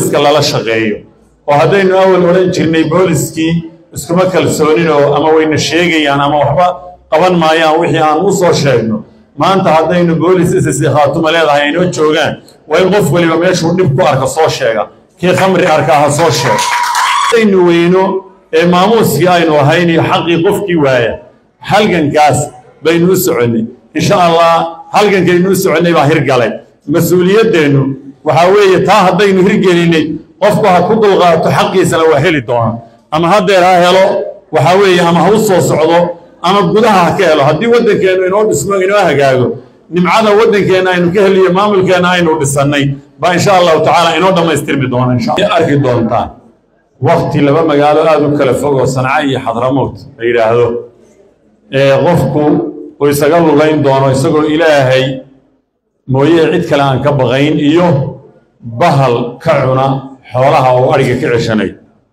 booliska lala shaqeeyo oo haddaynu awal odhan jirnay booliskii iskuma kalsooninoo ama wayna sheegayaan ama waxba qaban maayaan wixii aan u soo sheegno maanta haddaynu boolis ss khaatuma leedahay aynoo joogaan waa in qof weliba meeshuu dhib ku arka soo sheega kii khamri arkaa ha soo sheega haddaynu weyno ee maamuuskii aynu ahayn iyo xaqii qofkii waaya halgankaas baynu u soconnay insha allah halgankaynu u soconnay baa hirgalay mas-uuliyaddeennu waxaa weeye taa haddaynu hirgelinay qofku ha ku dulqaato xaqiisana waa heli doonaa ama haddeer ha helo waxaa weeye ama ha u soo socdo ama gudaha ha ka helo haddii waddankeennu inoo dhismo inoo hagaago nimcada waddankeenna aynu ka heliyo maamulkeenna aynu dhisannay baa insha allahu tacaala inoo dhammaystirmi doona insha arki doontaan wakti laba magaalo aada u kala fog oo sanca iyo xadramowt la yidhaahdo ee qofku uu isaga lugayn doono isagoo ilaahay mooye cid kale aan ka baqayn iyo bahal ka cuna xoolaha oo adhiga ka ceshanay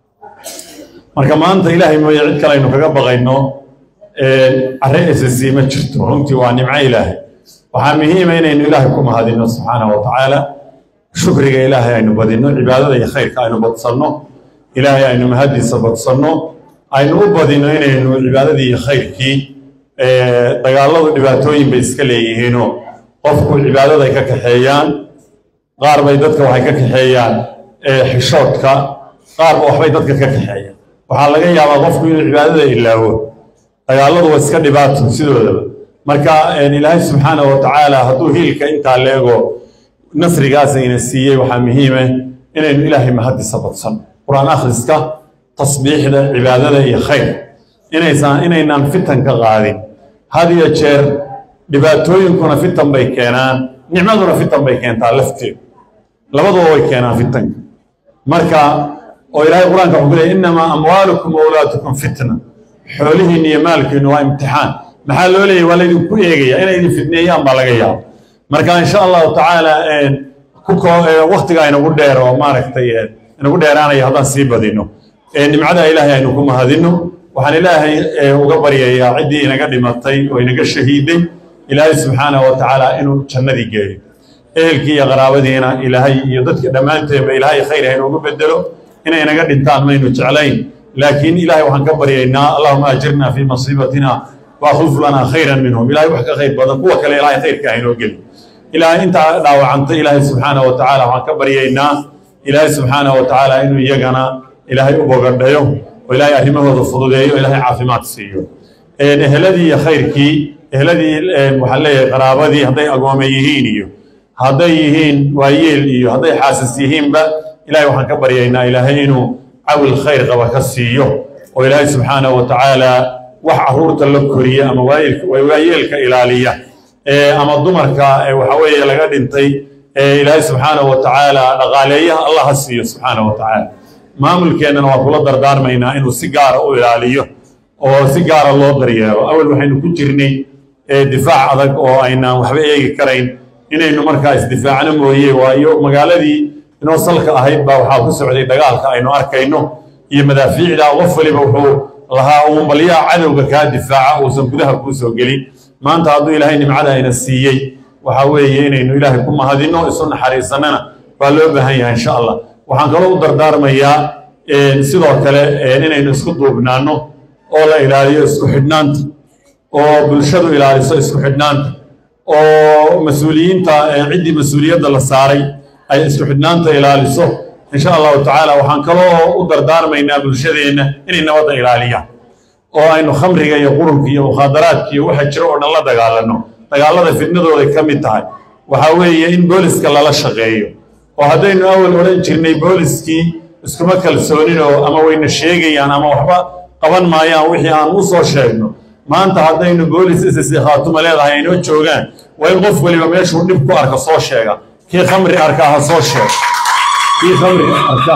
marka maanta ilaahay mooye cid kale aynu kaga baqayno carre ss ma jirto runtii waa nimco ilaahay waxaa muhiima inaynu ilaahay ku mahadinno subxaanahu wa tacaala shukriga ilaahay aynu badinno cibaadada iyo khayrka aynu badsanno ilaahay aynu mahadiisa badsanno aynu u badinno inaynu cibaadadii iyo khayrkii dagaalladu dhibaatooyin bay iska leeyihiinoo qofku cibaadaday ka kaxeeyaan qaar bay dadka waxay ka kaxeeyaan xishoodka qaarba waxbay dadka ka kaxeeyaan waxaa laga yaabaa qofku inuu cibaadada ilaawo dagaalladu waa iska dhibaato sidoodaba marka ilaahay subxaana wa tacaala hadduu hiilka intaa leego nasrigaasayna siiyey waxaa muhiime inaynu ilaahay mahadisa badsan qur-aan akhriska tasbiixda cibaadada iyo khayr inaysan inaynaan fitan ka qaadin had iyo jeer dhibaatooyinkuna fitan bay keenaan nicmaduna fitan bay keentaa lafteedu labaduba way keenaan fitanka marka oo ilaahay qur-aanka wuxuu ku leeyay innamaa amwaalukum wawlaatukum fitna xoolihiinna iyo maalkiinnu waa imtixaan maxaa loo leeyay waa laydinku eegaya inay idin fitneeyaan baa laga yaaba marka insha allahu tacaala waktiga aynagu dheer oo maaragtay inagu dheeraanaya haddaan sii badino nimcada ilaahay aynu ku mahadino waxaan ilaahay uga baryayaa ciddii inaga dhimatay oo inaga shahiiday ilaahay subxaanahu wa tacaala inuu jannadii geeyo ehelkii iyo qaraabadiina ilaahay iyo dadka dhammaanteenba ilaahay khayr ha inoogu bedelo inay inaga dhintaan maynu jeclayn laakiin ilaahay waxaan ka baryaynaa allahuma ajirna fii masiibatina waakhulf lanaa khayran minhum ilahay wax ka khayr badan kuwa kale ilaahay khayrka ha inoo geli ilaahay intaa dhaawacantay ilaahay subxaanahu wa tacaala waxaan ka baryaynaa ilaahay subxaanahu wa tacaala inuu iyagana ilaahay u bogadhayo oo ilaahay arrimahooda fududeeyo ilaahay caafimaad siiyo eheladii iyo khayrkii eheladii waxaan leeyahay qaraabadii hadday agoome yihiin iyo hadday yihiin waayeel iyo hadday xaasas yihiinba ilahay waxaan ka baryaynaa ilaahay inuu cawil khayr qaba ka siiyo oo ilaahay subxaanahu wa tacaala wax carruurta la koriya ama waayeelka ilaaliya ama dumarka waxa weeye laga dhintay ilaahay subxaanahu wa tacaala dhaqaaleeyaha allah ha siiyo subxaanahu wa tacaala maamulkeennana waan kula dardaarmaynaa inuu si gaara u ilaaliyo oo si gaara loo daryeelo awal waxaynu ku jirnay difaac adag oo aynaan waxba eegi karayn inaynu markaa isdifaacno mooye waayo magaaladii inoo salka ahayd baa waxaa ku socday dagaalka aynu arkayno iyo madaafiicda qof waliba wuxuu lahaa uunbalyaha cadowga kaa difaaca uusan gudaha kuu soo gelin maanta hadduu ilaahay nimcada ayna siiyey waxaa weeye inaynu ilaahay ku mahadinno isu naxariisannana waa loo baahan yahay insha allah waxaan kaloo u dardaarmayaa sidoo kale inaynu isku duubnaanno oo la ilaaliyo isku xidhnaanta oo bulshadu ilaaliso isku xidhnaanta oo mas-uuliyiinta ciddii mas-uuliyadda la saaray ay isku xidhnaanta ilaaliso insha allahu tacaala waxaan kaloo u dardaarmaynaa bulshadeenna inay nabadda ilaaliyaan oo aynu khamriga iyo qurunka iyo mukhaadaraadka iyo waxa jiro oo dhan la dagaalanno dagaalada fidnadooday ka mid tahay waxaa weeye in booliska lala shaqeeyo oo haddaynu awal odhan jirnay booliskii iskuma kalsooninoo ama wayna sheegayaan ama waxba qaban maayaan wixii aan u soo sheegno maanta haddaynu boolis ss khaatuma leedahay aynoo joogaan waa in qof weliba meeshuu dhib ku arka soo sheega kii khamri arkaa ha soo sheego kii khamri arka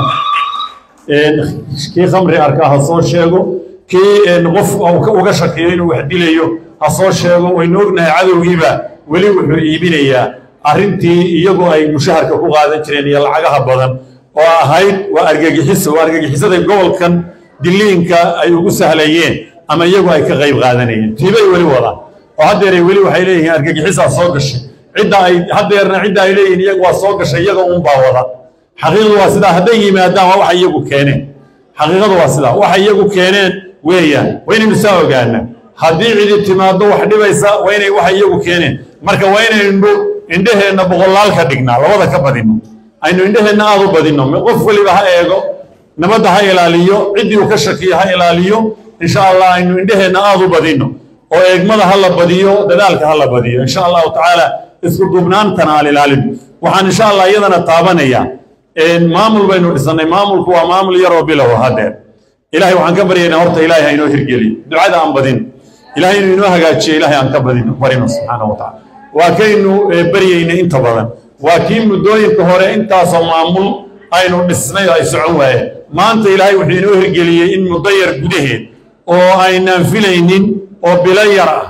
kii khamri arkaa ha soo sheego kii qof uga shakiyo inuu wax dilayo ha soo sheego waynu ognahay cadowgiiba weli wuxuu iibinayaa arrintii iyagoo ay mushaharka ku qaadan jireen iyo lacagaha badan oo ahayd waa argagixiso waa argagixisaday gobolkan diliinka ay ugu sahlayeen ama iyagu ay ka qayb qaadanayeen tiibay weli wadaan oo haddeeray weli waxay leeyihiin argagixisaa soo gashay cidda ay haddeerna cidda ay leeyihiin iyagu waa soo gashay iyaga uunbaa wada xaqiiqadu waa sidaa hadday yimaadaan waa waxa iyagu keeneen xaqiiqadu waa sidaa waxa iyagu keeneen weeyaan waa inaynu saa ogaana haddii cidi timaado wax dhibaysa waa inay waxa iyagu keeneen marka waa inaynu indheheenna boqolaal ka dhignaa labada ka badino aynu indheheenna aad u badino qof weliba ha eego nabadda ha ilaaliyo ciddii uu ka shakiyo ha ilaaliyo insha allah aynu indheheenna aad u badino oo eegmada ha la badiyo dadaalka ha la badiyo insha allahu tacaala isku duubnaantana aan ilaalin waxaan insha allah iyadana taabanayaa maamul baynu dhisannay maamulku waa maamul yaroo bilow hadeer ilahay waxaan ka baryaynaa horta ilaahay ha inoo hirgeliyo ducada aan badin ilahay inuu inoo hagaajiyo ilahay aan ka badin barino subxaana wa tacala waa kaynu baryaynay inta badan waa kii muddooyinka hore intaasoo maamul aynu dhisnay ay socon waayeen maanta ilaahay wuxuu inoo hirgeliyey in muddo yar gudaheed oo aynaan filaynin oo bilo yar ah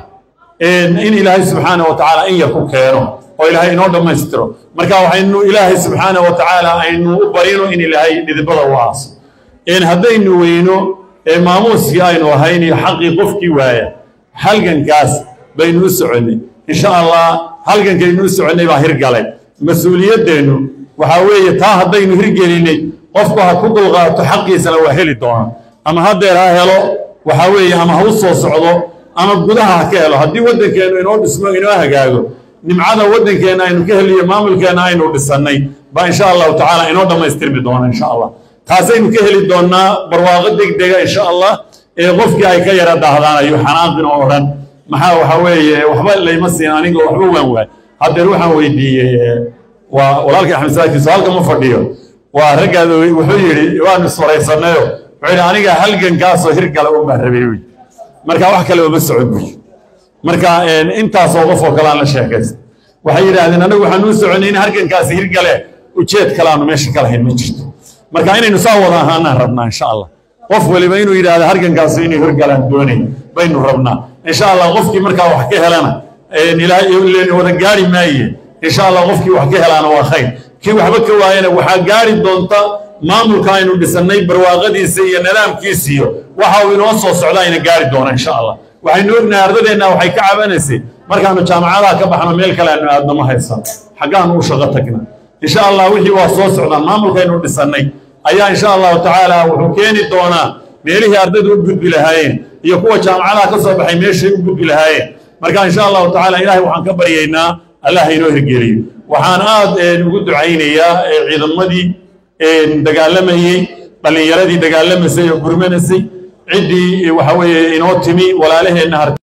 in ilaahay subxaana wa tacaala in yar ku keeno oo ilaahay inoo dhammaystiro marka waxaynu ilaahay subxaana wa tacaala aynu u barino in ilaahay dhidibada u aaso haddaynu weyno maamuuskii aynu ahayn iyo xaqii qofkii waaya halgankaas baynu u soconnay insha allah halgankaynu u soconnay baa hirgalay mas-uuliyaddeennu waxaa weeye taa haddaynu hirgelinay qofku ha ku dulqaato xaqiisana waa heli doona ama haddeer ha helo waxaa weeye ama ha u soo socdo ama gudaha ha ka helo haddii waddankeennu inoo dhismo inoo hagaago nimcada waddankeenna aynu ka heliyo maamulkeenna aynu dhisannay baa insha allahu tacaala inoo dhammaystirmi doona insha allah taasaynu ka heli doonnaa barwaaqo degdega insha allah ee qofkii ay ka yara daahdaanayo xanaaqin oo odhan maxaa waxa weeye waxba layma siin aniga waxba waan waay haddeer waxaan weydiiyey waa walaalkii axmed saakiiso halka ma fadhiyo waa raggaad wuxuu yidhi waanu iswaraysannayo wuxuu yidhi aniga halgankaasoo hirgala un baan rabay wy marka wax kale uma socon buy marka intaasoo qof oo kale aan la sheekaysta waxay yidhaahdeen anagu waxaan uu soconay in halgankaasi hirgale ujeed kale aanu meesha ka lahayn ma jirto marka inaynu saa wada ahaanaan rabnaa insha allah qof waliba inuu yidhahdo halgankaasi inay hirgalaan doonay baynu rabnaa insha allah qofkii markaa wax ka helana ilaahay wada gaari maaye insha allah qofkii wax ka helaana waa khayr kii waxba ka waayana waxaa gaari doonta maamulka aynu dhisannay barwaaqadiisa iyo nidaamkiisiyo waxa uu inoo soo socda ayna gaari doona insha allah waxaynu ognahay ardadeenna waxay ka cabanaysay markaanu jaamacadaha ka baxno meel kale aanu aadno ma haysan xaggaanu u shaqo tagna insha allah wixii waa soo socdaan maamulkaynu dhisannay ayaa insha allahu tacaala wuxuu keeni doonaa meelihii ardaydu u gudbi lahaayeen iyo kuwa jaamacadaha ka soo baxay meeshay u gudbi lahaayeen marka insha allahu tacaala ilaahay waxaan ka baryaynaa allah inoo hirgeliyo waxaan aad ugu ducaynayaa ciidamadii dagaalamayey dhallinyaradii dagaalamaysay oo gurmanaysay ciddii waxa weeye inoo timi walaalaheenna